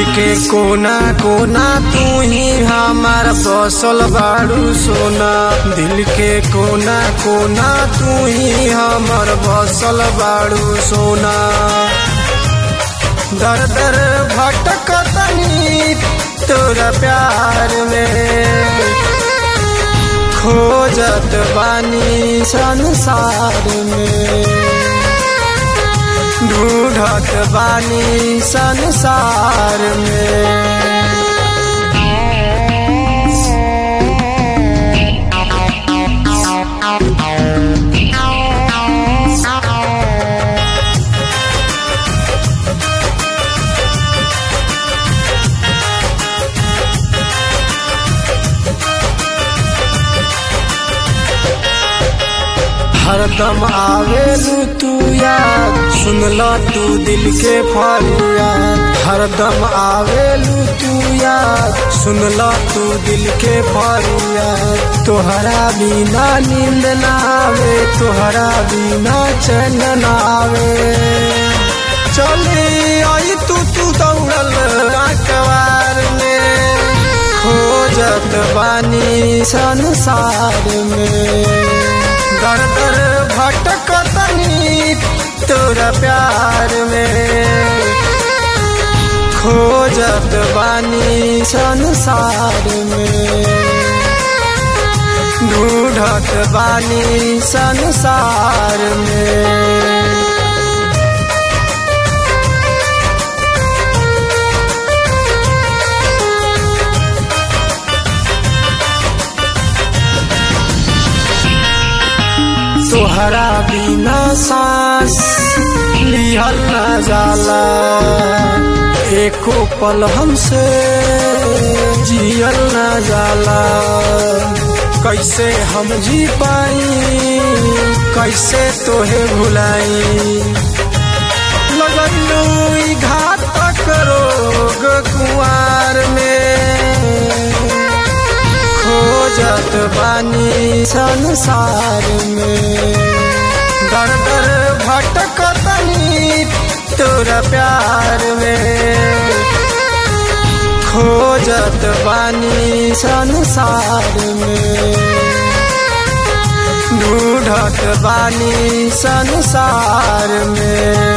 के कोना कोना तू ही हमार बसल बाड़ू सोना दिल के कोना कोना तू ही हमर बसल बाड़ू सोना दर दर भटकतनी तोरा प्यार में खोजत बानी संसार में ढूंढत बानी संसार में हरदम आवेलू तू याद सुनला तू दिल के फरियाद हरदम आवेलू तू याद सुनला तू दिल के फरियाद तोहरा बिना नींद ना आवे तोहरा बिना चैन ना आवे चली आई तू तू दौड़ल अखबार में खोजत बानी संसार में दर दर भटकतनी तोरा प्यार में खोजत बानी संसार में ढूंढत बानी संसार में तोहरा बिना सांस लिहल न जाला एको पल हमसे जियल न जाला कैसे हम जी पाई कैसे तोहे भुलाई लगलू ई घातक रोग कुआर में खोजत बानी संसार में दर दर भटकतनी तोरा प्यार में खोजत बानी संसार में ढूंढत बानी संसार में